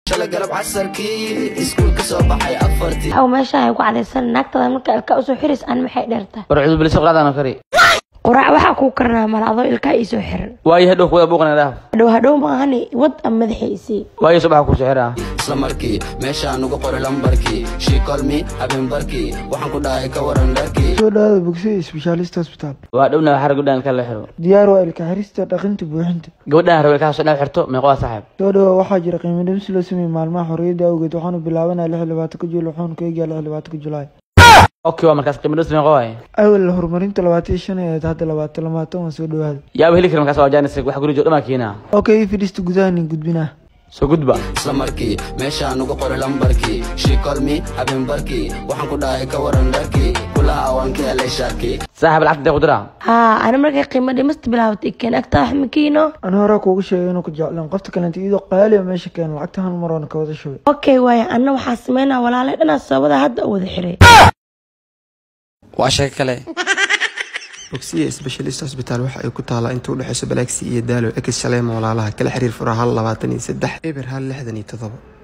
shalay galab casarkii iskuul ka soo baxay afartii waxau meeshaan ay ku cadaysan naagtada marka ilkaa usoo xiris aan maxay dheertahay war cudu bilisa quraacdana kari quraac waxaa kuu karanaa mala adoo ilkaa iisoo xiran waayo hadhow kuwada buuqana dhaaf hadhow hadhow maahani wad ama madaxa isii waayo subaxa kusoo xiraa isla markii meeshaan ugu qoray lambarkii shiikolmi habeenbarkii waxaan ku dhahay ka waran dharkii soo dhawaada bogsiya specialist hospital waa dhowna waxaa gabdhan ilka la xiro diyaar waa ilka xirista dhaqinta buuxinta gabadhan rabo ilkaha soo dhan xirto meeqoa saaxiib soo dhawa waxaa jira qiimo dhimis loo sameeyey maalmaha xorriyadda awgeed waxaanu bilaabanaya lix iyo labaatanka juul waxaanu ka eegaya lix iyo labaatanka julaay okay waa markaas qiimo dhis meeqo waay awal horumarinta labaatan iyo shan ahayd hadda labaatan lamaatan waa soo dhawaada yaaba heli kara markaas waa jaanis wax guri joog dhamaa keenaa okay fidhista gudahanin gudbinaa soo gudba isla markii meeshaan ugu qoray lambarkii shiikolmi habeenbarkii waxaan ku dhahay ka waran dharkii kulaha waan ka helay shaarkii saaxiib lacagta intee ku diraa haa ani markay qiimo dhimista bilaabatay keen agtaa wax makiino ani hore kuugu sheegay inuu ku jeclaan qofta kalenta iyadoo qaaliya meesha keena lacagta hal mar waana ka wada shubay okay waaye anna waxaa sameynaa walaalay dhanaa sababada hadda u wada xiray waa sheeko kale bogsiya specialist hosbital waxa ay ku taalaa inta u dhexayso balaaksi iyo daalo ex shaleemo walaalaha kala xiriir fura hal labaatan iyo saddex eber hal lixdan iyo toddoba